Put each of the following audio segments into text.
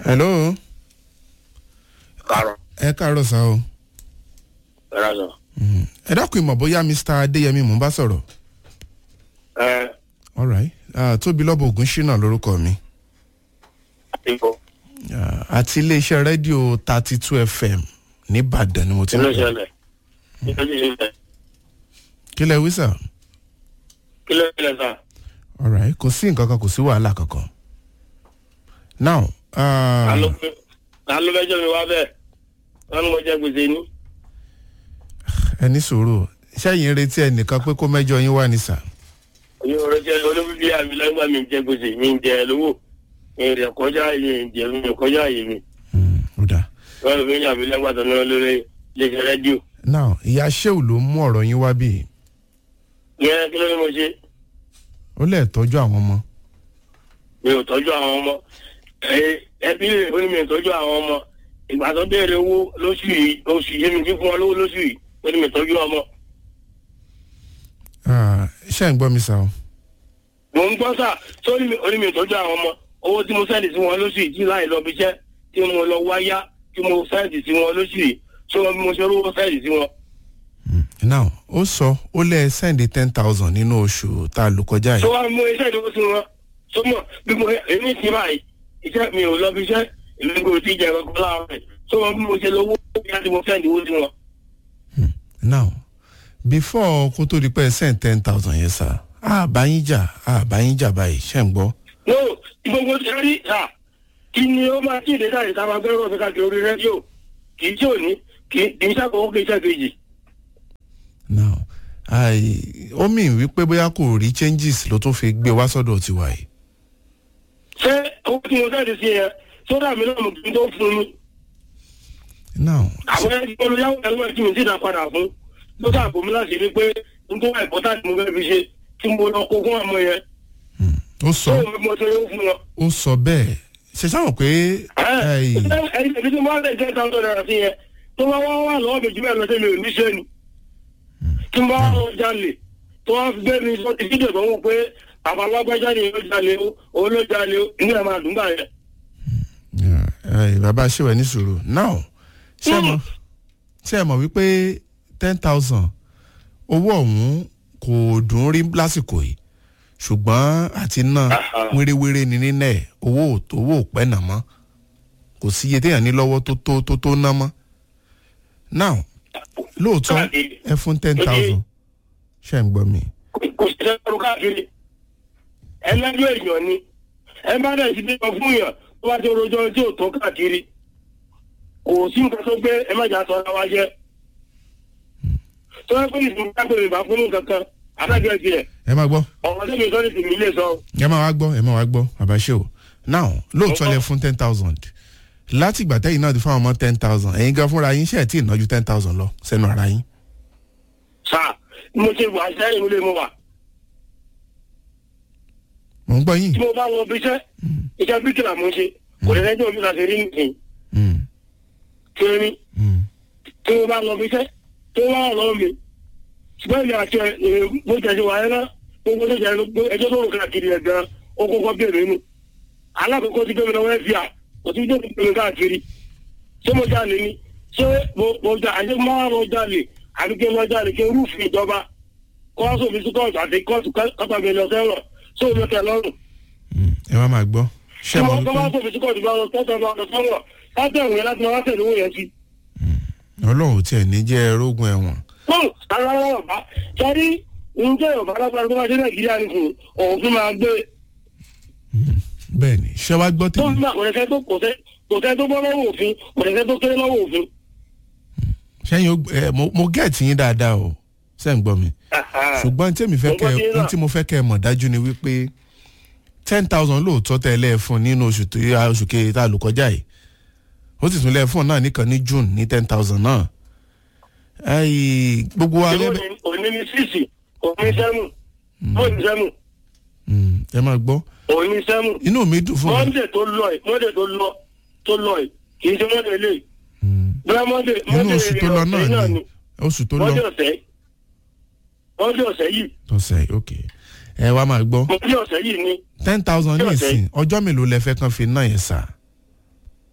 hello kárọ̀ ẹ káàárọ̀ sá o ẹ̀rọ sọ. ẹ dákun ìmọ̀ bóyá mr adéyẹmí mò ń bá sọ̀rọ̀ ẹ alright uh, tóbi lọ́bọ̀ ògùn ṣínà lórúkọ mi ipò uh, àti iléeṣẹ́ rédíò thirty two fm nìbàdàn ni mo ti kí ń ló pè ṣẹlẹ̀ kí ló ṣẹlẹ̀ kí lẹ wí sà kí ló ṣẹlẹ̀ sà. alright kò sí nǹkan kan kò sí wàhálà kankan now uh, ta ló fẹ́- ta ló fẹ́ jẹ́ mi wá bẹ́ẹ̀ wọ́n ní mo jẹ́ gbèsè ní. ẹ ní sùúrù sẹ́yìn retí ẹnìkan pé kó mẹ́jọ yín wà ní sà oyún ọ̀rọ̀ jẹ́ olóbìbí àmì lẹ́gbà mi jẹ́ gbèsè mi ń jẹ lówó mi rẹ̀ kọjá àyè ń jẹ mi kọjá àyè mi Mm, ó dáa wọ́n lè fi àmì lẹ́gbà tó náà lórí iléeṣẹ́ rédíò. now ìyá sheu ló mú ọ̀rọ̀ yín wá bí yẹn kí ló ní mo ṣe ó lẹ̀ tọ́jú àwọn ọmọ mi ò tọ́jú àwọn ọmọ ẹ- ẹbí rẹ̀ ó ní mi ò tọ́jú àwọn ọmọ ìgbà tó béèrè owó lóṣù yìí oṣù yìí mi ti fún wọn lówó lóṣù yìí ó ní mi ò tọ́jú ọmọ. Ah, ṣé ń gbọ́ mi sà o mò ń gbọ́ sà tó ní mi ó ní mi ò tọ́jú àwọn ọmọ owó tí mo sẹ́ẹ̀dì sí wọn lóṣù yìí tí láì lọ bí iṣẹ́ tí mo lọ wáyá tí mo sẹ́ẹ̀dì sí wọn lóṣù yìí tó wọn bí mo ṣe rówó sẹ́ẹ̀dì sí wọn. now ó sọ ó lẹ̀ sẹ́ndì ten thousand nínú oṣù tá a lò kọjá tó yìí wá mú iṣẹ́ ìdókòwò sí wọn tó mọ̀ bí mo èmi ti báyìí iṣẹ́ mi ò lọ bí iṣẹ́ èmi kò tí ì jẹ kankan láàárọ̀ tó wọn bí mo ṣe lówó bí a ti mo sẹ́ẹ̀dì owó sí wọn. now before kó tó di pé ẹ send ten thousand yẹn sà á bá yín jà á bá yín jà báyìí ṣé ń gbọ́ no gbogbo ti rí sà kí ni ó máa tí ì dé sáyé tá a máa gbẹ́rọ̀ fi káàkiri orí rédíò kì í tí ò ní kì í kì í ṣàkóso kì í ṣàkejì. now ai ó mì wípé bóyá kò rí changes ló tún fi gbé wá sọ́dọ̀ tiwa yìí ṣé owó tí mo sẹ́ẹ̀dì sí yẹn sódà mi náà mo kì í tó fún mi. now àwọn ẹni olùyàwó ẹlú ẹ̀ tí mi sì dá padà fún ló dà bò mí láti rí pé n tó wà ìbọ́tà tí mo fẹ́ fi ṣe tí mo lọ kó fún àwọn yẹn ó sọ tó mo ṣe yóò fún wọn. ó sọ bẹ́ẹ̀ ṣe sáwọn pé ai, ẹni tẹ̀sí tí mo wá lè jẹ́ ìtàn tó dára sí yẹn tó bá wá wà lọ́wọ́ mi jù bẹ́ẹ̀ lọ sí mi ò ní ṣe ni. tí mo bá wà lọ jalè tó wá fi bẹ́ẹ̀ mi sọ ti fídíò tó ń wò pé bàbá alágbájá ni ó jalè o òun ló jalè o inú ẹ̀ máa dùn gbà yẹn. ai, bàbá ṣèwẹ̀ ní sùúrù now ṣé ẹ mọ̀ ṣé ẹ mọ̀ wípé ten thousand owó ọ̀hún kò dùn ún rí lásìkò yìí ṣùgbọ́n àti náà wérewére ni nínú ẹ̀ owó ò tó owó ò pẹ́ nà mọ́ kò sí iye téèyàn ní lọ́wọ́ tó tó tó tó ná mọ́ now lóòótọ́ ẹ fún ten thousand ṣe ń gbọ́ mi kò sí ẹrù káàkiri ẹlẹ́jọ́ èèyàn ni ẹ bá dẹ̀ sí bímọ fún yàn tó bá ti rojọ́ tí ò tó káàkiri kò sí nǹkan tó gbé ẹ má jà sọ ọ́ wá jẹ́ tó yẹ pé ìsìn bá pè mí bá fún nǹkan kan adájọ́ tiẹ̀ ẹ máa gbọ́ ọ̀rọ̀ tí mi sọ ní tìmí lè sọ ẹ máa wá gbọ́ ẹ máa wá gbọ́ àbáṣe o now lóòótọ́ lẹ fún ten thousand láti ìgbà tẹ́yìn náà ti fún àwọn ọmọ ten thousand ẹ̀yin gan fúnra yín ṣe ẹ̀ tí ì nájú ten thousand lọ sẹ́nu ara yín sáà mo ṣe wà sẹ́yìn mo lè mo wà mò ń gbọ́ yín tí mo bá wọ bí iṣẹ́ iṣẹ́ bíkìlà mo ń ṣe kò lè lẹ́jọ́ mi láti rí nìyí Mm, tí ó rí mm, tí mo bá lọ bí iṣẹ́ tó wá ọ̀rọ̀ mi ṣùgbọ́n ìyá àti ẹ̀ bó jẹ́ ṣe wà ẹ́ náà gbogbo tó jẹ́ ẹjọ́ tó rò káàkiri ẹ̀ gan ó kọ́kọ́ bèrè nù alákòókò ti gbẹmí lọ́wọ́ ẹ̀ fìyà kò tí tó gbẹmí káàkiri ṣé mo jalè ni ṣé mo mo jà àṣẹ mo máa lọ jalè àbí kí n lọ jalè kí n rúfin ìjọba kọ́ọ̀sì òfin sí kóòtù àti kóòtù kọ́tàbí lọ sẹ́wọ̀n ṣé o lọ tẹ̀ lọ́rùn mm. ẹ wá máa gbọ́ ṣé tí mo wọ́n kọ́ bá wípé sọ̀fin sí kóòtù bá lọ kọ́tàbí lọ sẹ́wọ̀n látẹ̀wọ̀n yẹn láti máa tẹ̀lé owó yẹn sí. ọlọ́run ò tiẹ̀ ní jẹ́ ẹrógun ẹ̀wọ̀n fún ara ọba sẹ́rí ǹjẹ́ yorùbá lágbára tó bá dé nàìjíríà ní fún òun fún máa gbé bẹ́ẹ̀ ni ṣé wàá gbọ́ tó tèmi ń gbà kò lẹ́sẹ̀ tó kò sẹ́ kò sẹ́ tó bọ́ lọ́wọ́ òfin kò lẹ́sẹ̀ tó kéré lọ́wọ́ òfin. ṣẹ́yìn ó- ẹ, mo- mo gẹ̀ẹ́tì yín dáadáa o ṣé ń gbọ́ mi ṣùgbọ́n tí èmi fẹ́ Mo gbọ́ kẹ́ yín ohun náà. tí mo fẹ́ kẹ́ ẹ mọ̀ dájú ni wípé ten thousand lóòótọ́ tẹ́ ẹ lẹ́ẹ̀ fún nínú oṣù tó yá oṣù kejì tá a lò kọjá yìí ó sì tún lẹ́ẹ̀ fún náà nìkan ní june ní ten thousand náà Ẹyì, gbogbo wa ìwọ lẹ́bẹ̀ ni òní ní sísì òní sẹ́mù òní sẹ́mù Mm, ẹ máa gbọ́ òní sẹ́mù inú mi dùn fún mi mọ́ndé tó lọ ẹ̀ mọ́ndé tó lọ tó lọ ẹ̀ kì í ṣe mọ́ndé lè bóyá mọ́ndé inú mọ́ndé oṣù tó lọ náà ni oṣù tó lọ mọ́ndé ọ̀sẹ̀ mọ́ndé ọ̀sẹ̀ yìí tọ̀sẹ̀ ok ẹ wá máa gbọ́ mọ́ndé ọ̀sẹ̀ yìí ni ten thousand ní Ṣé ọ̀sẹ̀ ìsìn ọjọ́ mélòó lẹ fẹ́ kàn fi náà yẹn sà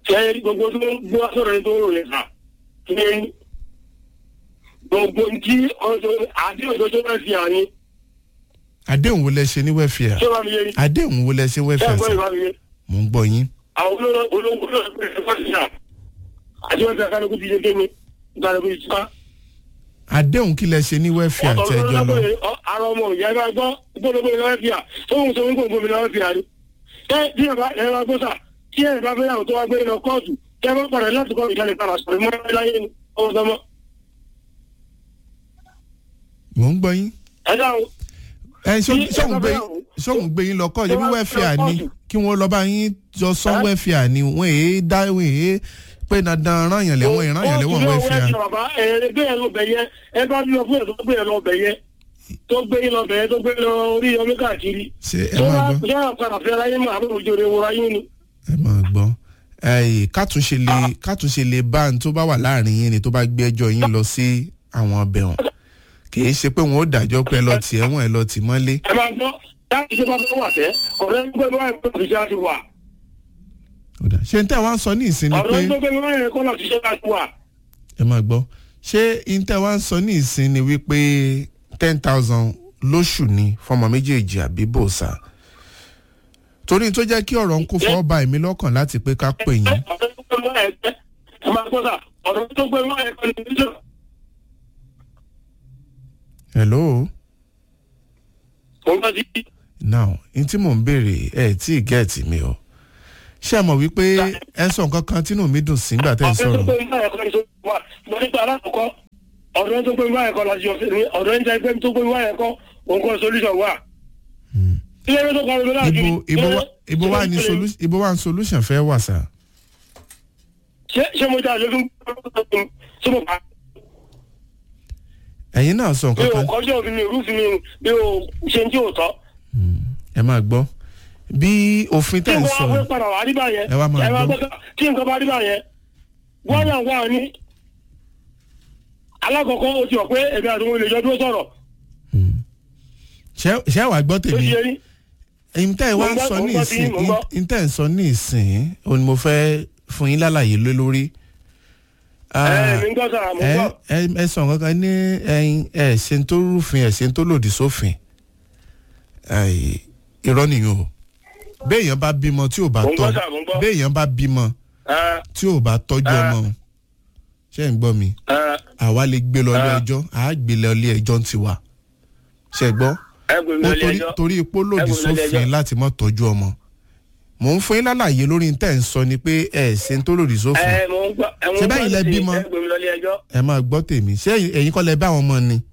ṣe gbogbo tó ń gbọ́ sọ̀rọ̀ yẹn tó ń rò yẹn sà ṣe gbogbo tí ọ̀sọ̀ àdéhùn tó tó bá fi hàn ní àdéhùn wo lẹ ṣe ní wẹ́fìà ṣé wàá mi yé ni àdéhùn wo lẹ ṣe ṣé wẹ́fìà àgbọ̀ sà ìwà mi yé mò ń gbọ́ yín àwọn olówó olówó olówó ẹgbẹ́ ẹ̀fọ́ ti sà àti wọn ti àkàlùkù ti ṣe kéne ìgbàlùkù ti sá. àdéhùn kí lẹ ṣe ní wẹ́fìà ọ̀tọ̀ tẹ́jọ́ lọ lọ́wọ́ ara ọmọ ìyá ẹgbẹ́ gbọ́ gbọ́dọ̀gbọ́ ìlọ́wọ́ fìyà tóun tó ń gbọ́ gómìnà lọ́wọ́ fìyà ni. ẹ bí ẹ bá ẹ bá gbọ́ sà tí ẹ bá fẹ́yàwó tó wá gbé lọ kóòtù tẹ bá padà láti kọ́ ìjálè padà sọ̀rọ̀ mọ́ ẹ láyé ni ọmọ sọmọ. mò ń gbọ́ yín ẹ dáhùn ẹ Tí ẹ sóhun bá gbé fẹ́ yàwó, sóhun gbé yín lọ kọ́ ẹ̀jẹ̀ bí tó bá wẹ́fìà lọ ni kóòtù. kí wọ́n lọ bá yín jọ sọ Ẹ́? wẹ́fìà ni wọ́n èé dá wọ́n èé pé dandan rán yàn lẹ́wọ̀n ìrán yàn lẹ́wọ̀n wẹ́fìà bàbá ẹ gbé ẹ lọ bẹ̀ yẹ ẹ bá bí lọ fún ẹ tó gbé ẹ lọ bẹ̀ yẹ tó gbé yín lọ bẹ̀ yẹ tó gbé lọ orí ọmọ káàkiri. ṣé ẹ tó máa bá gbọ́ yára padà fẹ́ láyé mọ́ àbúrò òjò rẹ̀ wọra yín ni. ẹ máa gbọ́ ẹyì kátúnṣe lè kátúnṣe lè bá ní tó bá wà láàrin yín ni tó bá gbé ẹjọ́ yín lọ sí àwọn ọbẹ̀ wọn kì í ṣe pé wọn ó dájọ́ pé ẹ lọ tì ẹ̀wọ̀n ẹ lọ tì mọ́lé ẹ máa gbọ́ láti ṣe bá fẹ́ wà tẹ́ ọ̀rẹ́ ń gbé báyìí kó fi ṣe àti wà. Ó dà. ṣé n tẹ́ wá ń sọ ní ìsìn ni pé ọ̀rẹ́ ń gbé báyìí kó láti ṣe àti wà. ẹ máa gbọ́ ṣé n tẹ́ wá ń sọ ní ìsìn ni wípé ten thousand lóṣù ni fọmọ méjèèjì àbí bòòsà torí tó jẹ́ kí ọ̀rọ̀ ń kó fọ́ ba èmi lọ́kàn láti pé ká pè yín ọ̀rẹ́ tó gbé báyìí tẹ́ ẹ máa gbọ́ sà ọ̀rẹ́ tó gbé báyìí kọ́ ni níjọ́. hello mo ń bá ti now n tí mò ń béèrè ẹ tí ì gẹ́ẹ̀tì mi o ṣé ẹ mọ̀ wípé ẹ ń sọ nǹkan kan tínú mi dùn sí nígbà tẹ́ ẹ ọ̀rẹ́ tó sọ̀rọ̀ gbé báyìí kọ́ ni tó wà mo nípa alákọ̀ọ́kọ́ ọ̀rẹ́ tó gbé báyìí kọ́ láti ọ̀sẹ̀ ní ọ̀rẹ́ ń jẹ́ pé tó gbé báyìí kọ́ òun kọ́ solution wà. ilé ẹgbẹ́ tó kọ́ ọ̀rẹ́ láti ibo ibo wa ibo wa ni solu ibo wa ni solution fẹ́ wà sá ṣé ṣé mo jà lórí ṣé mo bá ẹ̀yin náà sọ mi nǹkan ò kan kọjá òfin mi ò rúfin mi ò mi ò ṣe tí ò tọ́. ẹ máa gbọ́ bí òfin tí tẹ̀ ń nǹkan sọ wá fẹ́ padà wá rí báyẹn Ẹ wá máa gbọ́. gbọ́ tí nǹkan bá rí báyẹn wọ́n yà wá ní. alákọ̀ọ́kọ́ o ti wọ̀ pé èmi àti wọn lè jọ dúró sọ̀rọ̀ ṣé ṣé wàá gbọ́ tó tèmi ti yẹ rí. ẹ̀yin tẹ́ ẹ wá Mo ń ń gbọ́- sọ mo ń ní gbọ́ tí ìsìn mo ń gbọ́. ẹ̀yin tẹ́ ẹ ń sọ ní ìsìn òun ni mo fẹ́ fún yín lálàyé lé lórí. Ah, ẹ mi ń gbọ́ sára mo ń ẹ gbọ́. ẹ ẹ sọ nǹkan kan ní ẹ̀yin ẹ ṣe ń tó rúfin ẹ ṣe ń tó lòdì sófin Ai, irọ́ nìyẹn o béèyàn bá bímọ tí ò bá Mo ń tọ́ gbọ́ sà, mo ń gbọ́. béèyàn bá bímọ Ẹ, tí ò bá tọ́jú Ah. ọmọ ṣé ń gbọ́ mi ẹ, àwa lè gbé lọ ilé Ah. ẹjọ́ àá gbé lọ ilé ẹjọ́ ń tiwa ṣe gbọ́ ẹ gbé mi ó lọ ilé torí ẹjọ́. torí ipò lòdì Ẹ gbé mi lọ ilé sófin ẹjọ́. láti mọ́ tọ́jú ọmọ mò ń fún yín lálàyé lórí tẹ̀ ń sọ ni pé ẹ ṣe ń tó lòdì sófin ẹ mo ń gbọ́ ẹ mo ń Ṣé gbọ́ báyìí lẹ sí i, bímọ? ẹ gbé mi lọ ilé ẹjọ́. ẹ máa gbọ́ tèmi ṣé ẹ̀yin kọ́ lẹ bá àwọn ọmọ ni.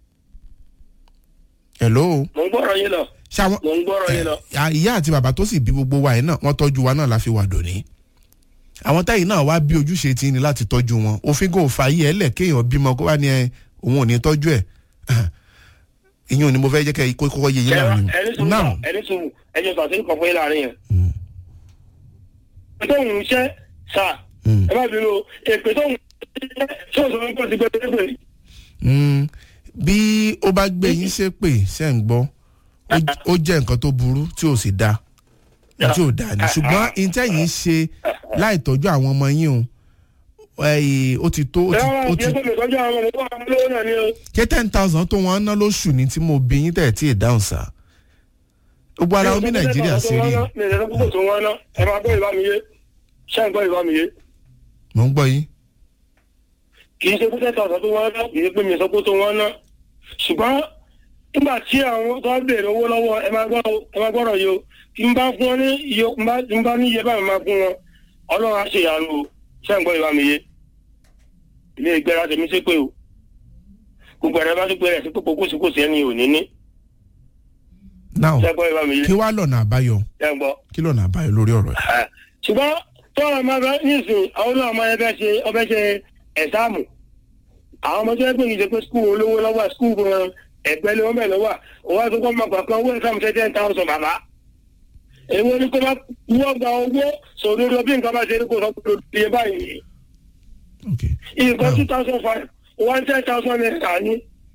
hello mo ń gbọ́rọ̀ yín lọ ṣáwọn mo ń gbọ́rọ̀ yín lọ. ẹ, ìyá àti bàbá tó sì bí gbogbo wa yìí náà wọ́n tọ́jú wa náà la fi wà dòní. àwọn táyì náà wá bí ojúṣe tí ní láti tọ́jú wọn òfin kò fà yí ẹ lẹ̀ kéèyàn bímọ kó wá ní ẹ òun ò ní tọ́jú ẹ̀ ìyẹn ò ní mo fẹ́ jẹ́ kẹ́ kó kọ́kọ́ yé yín Ṣé láàrin ẹni sùn now ẹni sùn ẹni sùn àti nǹkan fún yín láàrin yẹn. èpè tó ń ṣe sà Mm. ẹ má bínú o èpè tó ń ṣe ṣé òṣèlú ń pọ̀ sí pé pé Mm, bí ó bá gbé yín ṣépè ṣe ń gbọ́ ó- ó jẹ́ nǹkan tó burú tí ò sì dáa tí ò dáa ni ṣùgbọ́n ìtẹ̀yìn ṣe láì tọ́jú àwọn ọmọ yín o ẹ̀yìn ó ti tó ó ẹ ti wá ó kí ti ẹ tó lè tọ́jú àwọn ọmọ tó wà lówó náà ni o. ṣé ten thousand tó wọ́n ná lóṣù ni tí mo bí yín tẹ̀ tí ì dáhùn sá gbogbo ara omi nàìjíríà ṣe rí mi ò lè sọ púpọ̀ tó wọ́n ná ẹ máa gbọ́ ìbá mi yé ṣé ń gbọ́ ìbá mi yé mò ń gbọ́ yín kì í ṣe pé tẹ́tà ọ̀sán tó wọ́n ná kì í ṣe pé mi ò sọ pé tó wọ́n ná ṣùgbọ́n nígbà tí àwọn tó ń béèrè owó lọ́wọ́ ẹ máa gbọ́ ẹ máa gbọ́rọ̀ yìí o kí n bá fún wọn ní iye n bá n bá ní iye báyìí máa fún wọn ọlọ́run á ṣe ìyanu o ṣé ń gbọ́ ìbá mi yé ilé ìgbéra tèmi ṣe pé o gbogbo ẹ̀rẹ́ bá tó pé rẹ̀ sí pé kòkòsíkòsí ẹni ò ní ní now ṣé ń gbọ́ ìbá mi yé kí wàá lọ́nà àbáyọ ṣé ń gbọ́. kí lọ́nà àbáyọ lórí ọ̀rọ̀ yìí ṣùgbọ́n tó ọ̀rọ̀ máa bẹ nísìnyí àwọn náà máa fẹ́ ṣe ọbẹ̀ ṣe ẹ̀sáàmù àwọn ọmọ tó yẹ pé kì í ṣe pé skul olówó lọ́wọ́ skul gan ẹ̀gbẹ́ ló ń bẹ̀ lọ́wọ́ òun àti kọ́ máa gbà kan owó ẹ̀sáàmù ṣe ten thousand bàbá èwo ni kó bá wọ́n gba owó sòdodo bí nǹkan bá ṣe ní kó sọ pé lòdì iye báyìí ok nǹkan Now. two thousand five one ten thousand naira ní.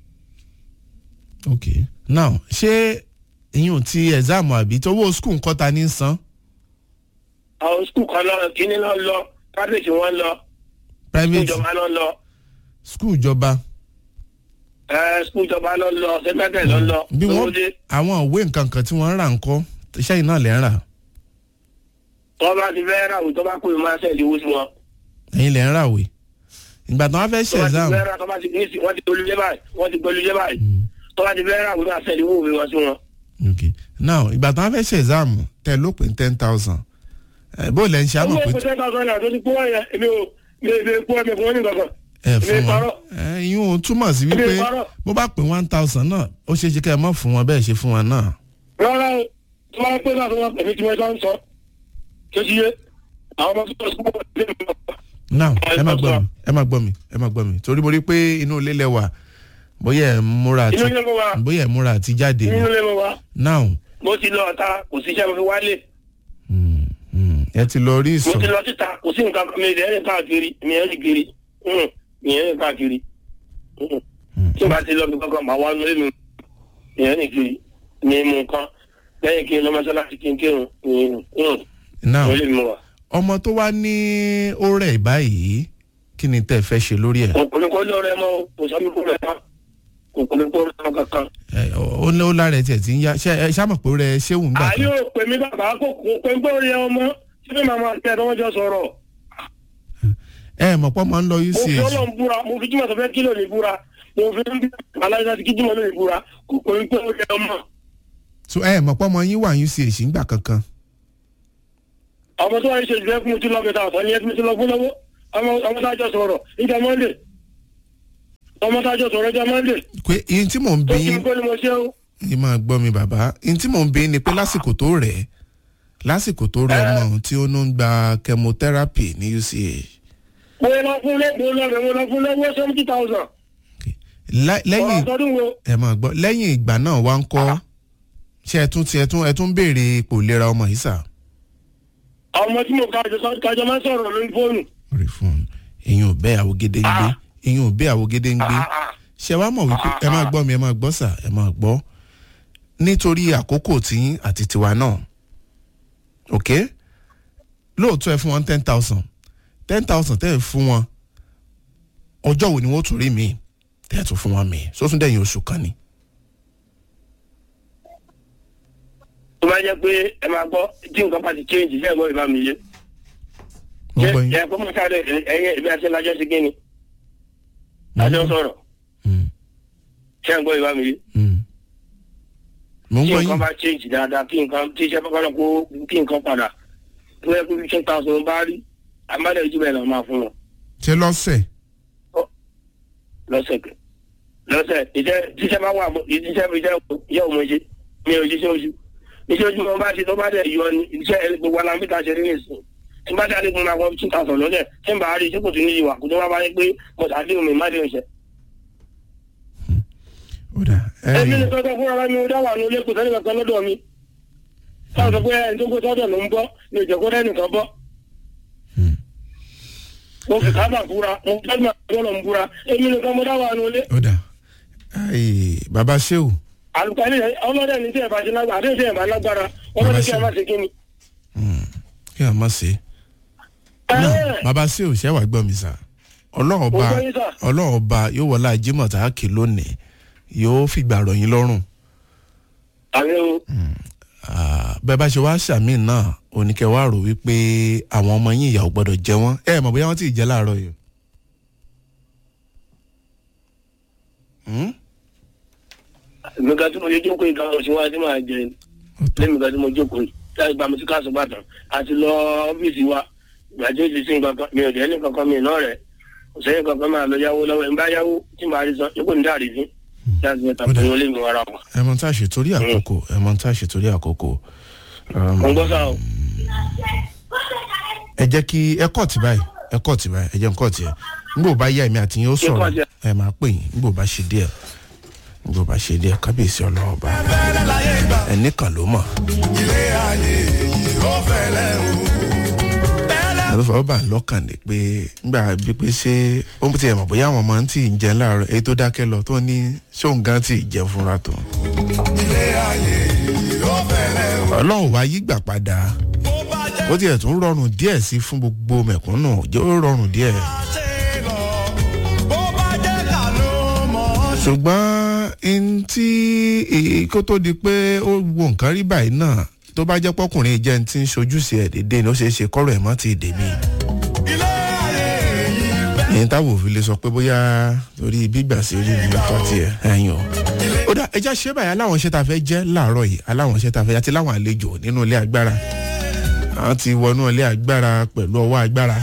ok now ṣé ìyún ti ẹ̀záàmù àbí tówó skul nǹkan ta ní san àwọn skul kan náà kíní náà lọ private wọn lọ private ìjọba náà lọ school ìjọba ẹ skul ìjọba náà lọ sẹpẹtẹ náà lọ bí wọ́n lóde àwọn òwe nǹkan kan tí wọ́n ń rà ń kọ́ iṣẹ́ yìí náà lẹ́ ń rà tọ́ bá ti fẹ́ rà wò tọ́ bá kó ìmọ̀ àṣẹ ìdíwó sí wọn. ẹ̀yin lẹ́ ń rà wé ìgbà tí wọ́n fẹ́ ṣe tọ́ bá ti exam fẹ́ rà tọ́ bá ti ní sí wọ́n ti gbẹlú jẹ́ báyìí wọ́n ti gbẹlú jẹ́ báyìí tọ́ bá ti fẹ́ rà wò ní àṣẹ ìdíwó òwe wọn sí wọn. okay now ìgbà tí wọ́n fẹ́ ṣe exam tẹ ló pé ten thousand bó lẹ́ ń ṣe àmọ̀ owó pé ìpè ten thousand naira tó ti kó wáyà èmi ò mi ò mi ò kó ẹ̀mí fún wọn ní kankan. ẹ fún èmi wọn parọ́. ẹ yín o túmọ̀ sí wípé Èmi parọ́. bó bá pè one thousand náà ó ṣeé ṣe kẹ́ ẹ mọ̀ fún wọn bẹ́ẹ̀ ṣe fún wọn náà. rárá o tí wọ́n pè náà tó wọ́n pẹ̀lú tí wọ́n bá ń sọ tó ti yé àwọn ọmọ tó sọ pé wọ́n ti lé now ẹ má gbọ́ sọ. mi ẹ má gbọ́ mi ẹ má gbọ́ mi torí mo rí pé inú ilé lẹ wà bóyá ẹ ń múra àti inú ilé mo wà bóyá ẹ ń múra àti jáde ni. inú ilé mo wà now mo ti lọ ọ̀tá kò sí iṣẹ́ mo fi wálé mm, mm, ẹ ti lọ rí mo ìsọ̀ ti lọ síta kò sí nǹkan mi ìdẹ́ rìn káàkiri mi ẹ̀ rìn kiri Mm, mi ẹ̀ rìn káàkiri Mm. tí o bá ti lọ bí kankan màá wá lórí mi mi ẹ̀ rìn kiri mi mú nǹkan lẹ́yìn kí n lọ mọ́ṣáláṣí kí n kírun now lórí mi wà. ọmọ tó wá ní ó rẹ̀ báyìí kí ni tẹ́ ẹ fẹ́ ṣe lórí ẹ̀ òkùnrin kò lọ rẹ mọ́ o, kò sọ mi kó rẹ mọ́ òkùnrin kò rẹ mọ́ kankan. ẹ ó ní ó lára ẹ tiẹ̀ ti ń yá ṣé ẹ ṣàmọ̀ pé ó rẹ ṣéwù ń gbà àyè kan ò pè mí bàbá kò kò pé ń gbọ́ yẹ ọmọ síbí màmá àti ẹ̀dọ́ wọn jọ sọ̀rọ̀. ẹ mọ̀ pọ́ máa ń lọ mo fi uch ọlọ́run búra mo fi jímọ̀ tó fẹ́ kílò ní búra mo fi ń bí aláìsàn ti kí jímọ̀ lónìí búra kò pé ń gbọ́ yẹ ọmọ. so ẹ mọ̀ pọ́ máa yín wà uch ń gbà kankan ọmọ tó wà ní ṣe ìfẹ́ fún mi tí lọ́gbẹ̀ta ọ̀tọ̀ ní ẹbí mi tí lọ fún lọ́wọ́ ọmọ ọmọ tá a jọ sọ̀rọ̀ ìjà mọ́ndé ọmọ tá a jọ sọ̀rọ̀ ìjà mọ́ndé pé ihun tí mò ń tó bí kí yín n kó ni mo ṣe o. yín máa gbọ́ mi bàbá ihun tí mò ń bí yín ni pé lásìkò tó rẹ̀ ẹ́ lásìkò tó rẹ̀ Ẹ. ọmọ tí ó ń gba chemotherapy ní uch mo lọ fún lé mo lọ rẹ mo lọ fún lọ́wọ́ seventy thousand Lá- ọ̀rọ̀ lẹ́yìn àtọ́dún wo ẹ máa gbọ́ lẹ́yìn ìgbà náà wá ń kọ́ ṣé ẹ tún ti ẹ tún ẹ tún béèrè ipò ìlera ọmọ yìí sà ọmọ tí mo kájọ kájọ máa ń sọ̀rọ̀ lórí fóònù. rí fún un èyàn ò bẹ́ àwògede ń gbé èyàn ò bẹ́ àwògede ń gbé Ah, ah. ṣé wàá mọ̀ wípé ẹ máa gbọ́ mi ẹ máa gbọ́ sà ẹ máa gbọ́ nítorí àkókò tí àti tiwa náà ok lóòótọ́ ẹ fún wọn ten thousand ten thousand tẹ́ ẹ fún wọn ọjọ́ wo ni wọ́n tún rí mi tẹ́ ẹ tún fún wọn mi sótún dẹ̀yìn oṣù kan ni. tó bá jẹ́ pé ẹ máa gbọ́ tí nǹkan bá ti change ṣe é gbọ́ ìbá mi yé. mo ṣé gbọ́ yín. ẹ kó mọ̀ sáré ẹyẹ ìbí àti ẹlájọ́ sí kí ni. lájọ́ sọ̀rọ̀ Mm, ṣé ẹ gbọ́ ìbá mi yé. mm. mo ń tí gbọ́ nǹkan yín. bá change dáadáa kí nǹkan tí iṣẹ́ bá kọ́ kó kí nǹkan padà tó yẹ kó fi ten thousand bá rí àmàlẹ́ ìjú bẹ́ẹ̀ lọ́ọ́ máa fún wọn ṣé lọ́sẹ̀ lọ́sẹ̀ kẹ lọ́sẹ̀ iṣẹ́ tíṣẹ́ bá wà mọ́- iṣẹ́ iṣẹ́ yẹ ò mọ ṣe mi ò jíṣẹ́ oṣù iṣẹ́ oṣù wọn bá ṣe tó bá dẹ̀ yọ ni iṣẹ́ ẹni gbogbo alámbíta ṣe rí nìsín tí n bá dáadé fún mi àwọn two thousand lọ́sẹ̀ tí n bá rí iṣẹ́ kò tún ní ìwà kò tó wá bá yẹ pé mo ṣàdéhùn mi má déhùn ṣẹ. ó dà ẹ èmi nìkan tó fúnra mi ò dá wà ní ilé kò sẹ́ni kankan lọ́dọ̀ mi táwọn sọ pé ẹni tó kó sọ́dọ̀ ló ń bọ́ ní ìjẹ́kọ́ rẹ́ nìkan bọ́. mo fi kábà fúra mo fi kábà fúra ń fúra èmi nìkan mo dá wà ní ilé. ó dà Ai, bàbá sheu àlùkálí ọlọ́dẹ ní tí ẹ̀ bá ṣe lágbára àdéhùn tí ẹ̀ bá lágbára wọ́n ní kí ẹ má ṣe kí ni. kí ẹ má ṣe náà bàbá sheu ṣẹ́ wàá gbọ́ mi sà ọlọ́run ọba Mo gbọ́ yín sà. ọlọ́run ọba yóò wọlé ajímọ̀ tá a kì lónìí yóò fìgbà rọ̀ yín lọ́rùn àmì o Ah, bẹ́ẹ̀ bá ṣe wá ṣàmì náà oníkẹ́ wá rò wípé àwọn ọmọ yín ìyàwó gbọ́dọ̀ jẹ wọ́n ẹ mọ̀ bóyá wọ́n ti jẹ́ láàárọ̀ yìí. Hmm? èmi kan tí mo ṣe jókòó ìkan mo ṣe wá tí màá jẹ lẹ́mi kan tí mo jókòó yìí láti gba mi sí káàsì bàtàn àti lọ ọ́fíìsì wa gbàjẹ́ ti sí nǹkan kan mi ò dé ní kankan mi náà rẹ̀ kò sẹ́yìn kankan máa lọ yáwó lọ́wọ́ ẹ̀ ń bá yáwó tí màá rí san yóò kò ní dáàrí sí láti mẹ́ta Ó dà. fún wọn lé mi wàrà wọn. ẹ mọ̀ tá a ṣe torí àkókò ẹ mọ̀ tá a ṣe torí àkókò. Um, mo ń gbọ́ sáà o. ẹ jẹ́ kí ẹ kọ́ ọ̀tí báyìí ẹ kọ́ ọ̀tí báyìí ẹ jẹ́ ń kọ́ ọ̀tí ẹ nígbà bá yá èmi àti yín ó sọ̀rọ̀ cut ẹ. ẹ máa pè yín nígbà bá ṣe díẹ̀ nígbà bá ṣe díẹ̀ kábíyèsí ọlọ́ọ̀ba ẹnì kan ló mọ̀. àlùfáà ọba lọ́kàn ní pé nígbà bí pé ṣé ó ti ẹ̀ mọ̀ bóyá àwọn ọmọ ń tì í jẹun láàárọ̀ èyí tó dákẹ́ lọ tó ní ṣóun gan tì í jẹun fúnra tó. ọlọ́run wá yí gbà padà ó tiẹ̀ tún rọrùn díẹ̀ sí fún gbogbo mẹ̀kúnnù jẹ́ ó rọrùn díẹ̀. ṣùgbọ́n n tí èyí kó tó di pé ó wo nǹkan rí báyìí náà tó bá jẹ́ pọ́kùnrin jẹ́ ní ti ń ṣojúṣe ẹ̀ dédé ni ó ṣeé ṣe kọ́rọ̀ ẹ̀ mọ́ ti dè mí. ìyẹn táwọn òfin lè sọ pé bóyá torí gbígbà sí rí ní ọ̀tọ̀ tiẹ̀ ẹ̀yìn o. ó dá ẹja ṣé báyìí aláwọn iṣẹ́ ta fẹ́ jẹ́ láàárọ̀ yìí aláwọn iṣẹ́ ta fẹ́ àti láwọn àlejò nínú ilé agbára àwọn ti wọnú ilé agbára pẹ̀lú ọwọ́ agbára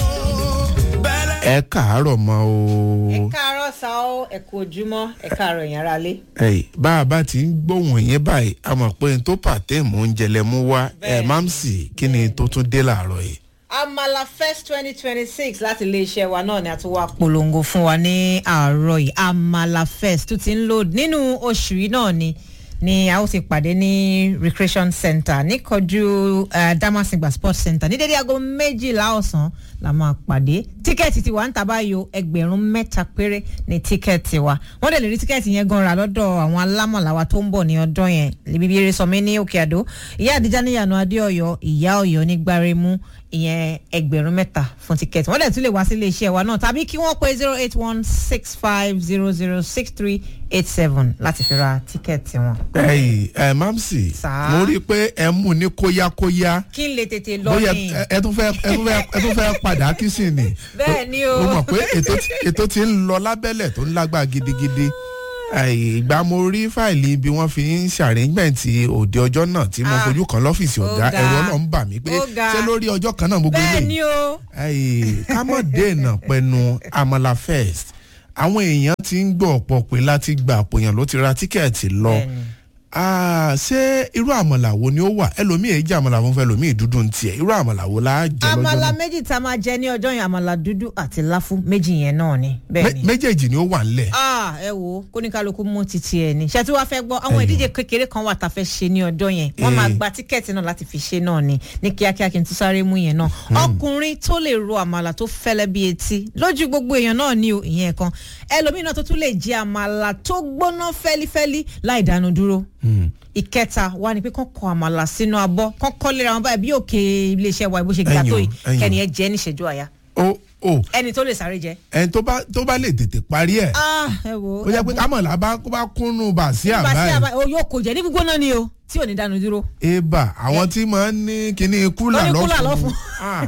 ẹ káàárọ̀ mọ́ o. ẹ káàárọ̀ sá ó ẹ kú ojúmọ́ ẹ káàárọ̀ ẹ̀yìn ara lé. ẹyì bá a bá ti ń gbóhùn yẹn báyìí a mọ̀ pé n tó pàtẹ́ mò ń jẹlẹ̀ mú wá ẹ̀ Bẹ́ẹ̀. máa ń sì kí ni tó tún dé làárọ̀ yìí. amala fest twenty twenty six láti iléeṣẹ́ wa náà ni a tún wá polongo fún wa ní àárọ̀ yìí amala fest tó ti ń lò nínú oṣù yìí náà ni ni a ó ti pàdé ní recreation center níkọjú uh, damasingba sports center ní dédé aago méjìlá ọ̀sán la máa pàdé tíkẹ́ẹ̀tì ti wà ń tàbá yo ẹgbẹ̀rún mẹ́ta péré ní tíkẹ́ẹ̀tì wa wọ́n dẹ̀ lè rí tíkẹ́ẹ̀tì yẹn gan ra lọ́dọ̀ àwọn alámọ̀láwa tó ń bọ̀ ní ọdún yẹn ibi eré sọmi ní òkè àdó ìyá àdíjà níyànú adéọyọ ìyá ọyọ ní gbáremú ìyẹn ẹgbẹ̀rún mẹ́ta fún tíkẹ́ẹ̀tì wọ́n dẹ̀ tún lè wá sí iléeṣẹ́ wa náà tàbí kí wọ́n pe zero eight one six five zero zero six three eight seven láti fi ra tíkẹ́ẹ̀tì wọn. ẹyì ẹ mamsi Sà. mo rí i pé ẹ mú ní kóyákóyá kí n lè tètè lọ bóyá ní. ẹ- ẹ tún fẹ́ ẹ tún fẹ́ ẹ tún fẹ́ padà kí sì ni. Bẹ́ẹ̀ ni o. mo mọ̀ pé ètò tí- ètò ti ń lọ lábẹ́lẹ̀ tó ń lágbá gidigidi Ẹyì, ìgbà mo rí fáìlì bí wọ́n fi ń ṣàrẹ́gbẹ̀ntì òde ọjọ́ náà tí mo Ah. fojú kan lọ́fíìsì Ó ọ̀gá ga. ẹ̀rọ náà ń bà mí pé Ó ga. ṣé lórí ọjọ́ kan náà gbogbo bẹ́ẹ̀ eléyìí ni o. Ẹyì, ká mọ̀ dènà pẹnu amala first àwọn èèyàn ti ń gbọ́ ọ̀pọ̀ pé láti gba àpòyàn ló ti ra tíkẹ́ẹ̀tì lọ Bẹ́ẹ̀ni. Ah, ṣé irú àmàlà wo ni ó wà ẹlòmíì èyí jẹ́ àmàlà fún fẹ́ ẹlòmíì dúdú ń tiẹ̀ irú àmàlà wo la jẹ lọ́jọ́ àmàlà náà méjì tá a máa jẹ ní ọjọ́ yẹn àmàlà dúdú àti láfú méjì yẹn náà ni bẹ́ẹ̀ Mé- ni. méjèèjì ni ó wà ńlẹ̀ ah ẹ wo kóníkálukú mú títí ẹ ní ṣètò wàá fẹ́ gbọ́ àwọn Ẹyọ. ìdíje kékeré kan wà tá a fẹ́ ṣe ní ọjọ́ yẹn wọ́n máa Eh. gba tíkẹ́ẹ̀tì náà láti fi ṣe náà ni ní kíákíá kí n tún sáré mú yẹn náà ọkùnrin tó lè ro àmàlà tó fẹ́lẹ́ bí etí lójú gbogbo èèyàn náà ni o ìyẹn kan ẹlòmíràn tó tún lè jẹ àmàlà tó gbóná fẹ́lífẹ́lí láì dánu dúró ìkẹta wà ní pé kán kọ àmàlà sínú abọ́ kán kọ́ lera wọn báyìí bí òkè iléeṣẹ́ wa bó ṣe gbà Ẹyọ, tó yìí ẹyọ. kẹ́ni ẹ jẹ́ níṣẹ́jú àyà ó ó ẹni tó lè sáré jẹ. ẹni tó bá tó bá lè tètè parí ẹ̀ ah ẹ wo ó yẹ pé àmàlà bá kó bá kúnnú bà sí nígbà tí àbá àbá ẹ̀ o yóò kò jẹ ní gbígbóná ni o tí ò ní dánu dúró. eba àwọn tí máa ń ní kíní kúlà Wọ́n ní kúlà lọ́fun lọ́fun. Ah,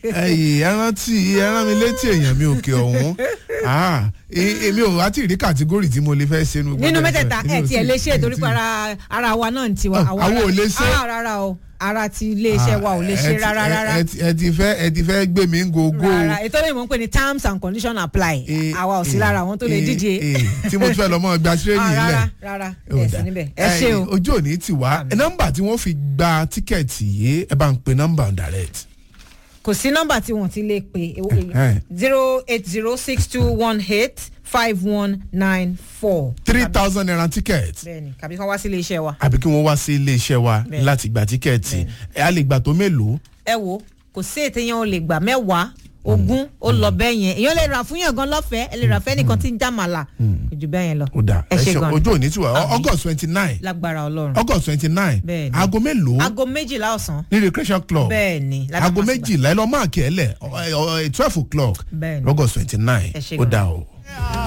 ẹyì ẹran tí ẹran mi létí èèyàn mi òkè ọ̀hún Ah, e- èmi ò wá tí ì rí kàtígórì tí mo lè fẹ́ ṣe nínú mẹ́tẹ̀ẹ̀ta ẹ̀ tiẹ̀ lè ṣe torí pé ara ara wa náà ń tiwa. Ah, àwọn ò lè ṣe. ah rárá o ara ti iléeṣẹ́ wa ò lè ṣe rárá rárá. ẹ ti fẹ́ ẹ ti fẹ́ gbé mi ń gogo rárá ètò ìmọ̀ ń pè ní terms and conditions apply Eh, àwa ò sí eh, lára àwọn tó lè eh, díje. eh, tí mo tún fẹ́ lọ mọ́ gba Ah, tírénì rárá lẹ̀ rárá Ó ẹ̀ dà. sí níbẹ̀ ẹ ṣe o. ojú òní ti wá Àmín. nọ́mbà tí wọ́n fi gba tíkẹ́ẹ̀tì yìí ẹ bá ń pe nọ́mbà direct. kò sí nọ́mbà tí wọ́n ti lè pè Eh. zero eight zero six two one eight five one nine four. three thousand naira tíkẹ́ẹ̀tì bẹ́ẹ̀ni kàbí kán wá sí iléeṣẹ́ wa. àbí kí wọ́n wá sí iléeṣẹ́ wa Bẹ́ẹ̀. láti gba tíkẹ́ẹ̀tì ẹ á lè gbà tó mélòó. ẹ wo kò sí ètò yẹn o lè gbà mẹ́wàá ogún ó lọ bẹ́ẹ̀ yẹn èèyàn lè rà fún yàn gan lọ́fẹ̀ẹ́ ẹ lè rà fẹ́ nìkan tí ń jàmàlà kò jù bẹ́ẹ̀ yẹn lọ. ó dà ẹ ṣe ṣe gan ojú òní ti wá Àmín. august twenty nine lágbára ọlọ́run august twenty nine Bẹ́ẹ̀ni. aago mélòó aago méjìlá ọ̀sán ní recreation club bẹ́ẹ̀ ni aago Ládàmásìgbà. méjìlá ẹ lọ máàkì ẹ lẹ twelve o'clock Bẹ́ẹ̀ni. august twenty nine Ẹ ṣé ó gan. dà o.